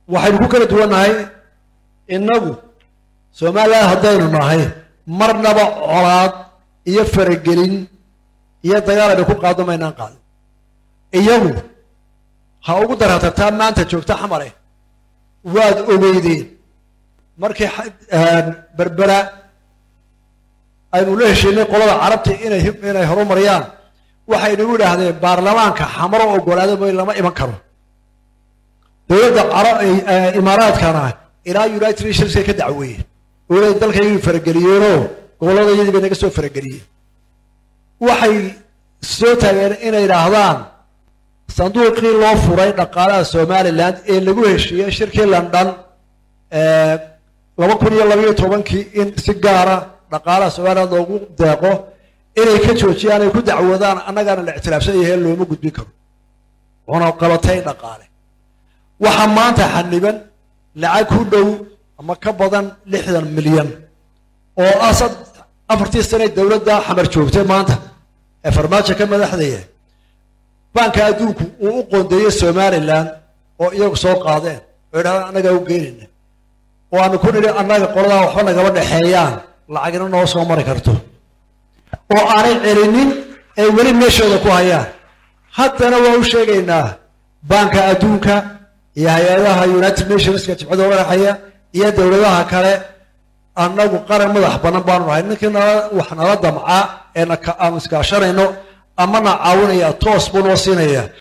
waxaynu ku kala duwannahay innagu somalilan haddaynu nahay marnaba colaad iyo faragelin iyo dagaal aynu ku qaado maynaan qaadin iyagu ha ugu darhatartaa maanta joogta xamare waad ogeydeen markii berbera aynu la heshiinay qolada carabta inay inay horumariyaan waxay nagu idhaahdeen baarlamaanka xamaro ogolaada mooy lama iman karo dowladda imaaraadkana ilaa united nationska ka dacweeyeen oolay dalkaygu farageliyeenoo gobolladayadii bay naga soo farageliyeen waxay soo taageen inay idhaahdaan sanduuqii loo furay dhaqaalaha somalilan ee lagu heshiiyey shirkii london laba kun iyo labaiyo tobankii in si gaara dhaqaalaha somalilan loogu deeqo inay ka joojiyaan ay ku dacwoodaan annagaana la ictiraafsan yahay looma gudbin karo wuxuna qabatay dhaqaale waxaa maanta xaniban lacag ku dhow ama ka badan lixdan milyan oo ah afartii sane dowladda xamar joogtay maanta ee farmaajo ka madaxdaya banka adduunku uu u qoondeeyey somalilan oo iyagu soo qaadeen oo idhahdaan annagaa u geenayna oo aanu ku nidhi annaga qoladaa waxba nagaba dhexeeyaan lacagina noo soo mari karto oo aanay celinin ay weli meeshooda ku hayaan haddana waa u sheegaynaa banka adduunka iyo hay-adaha united nationska jibcada madaxaya iyo dowladaha kale annagu qaran madax banan baanu nahay ninkii nala wax nala damca ee aan iskaashanayno ama na caawinaya toos buu noo siinaya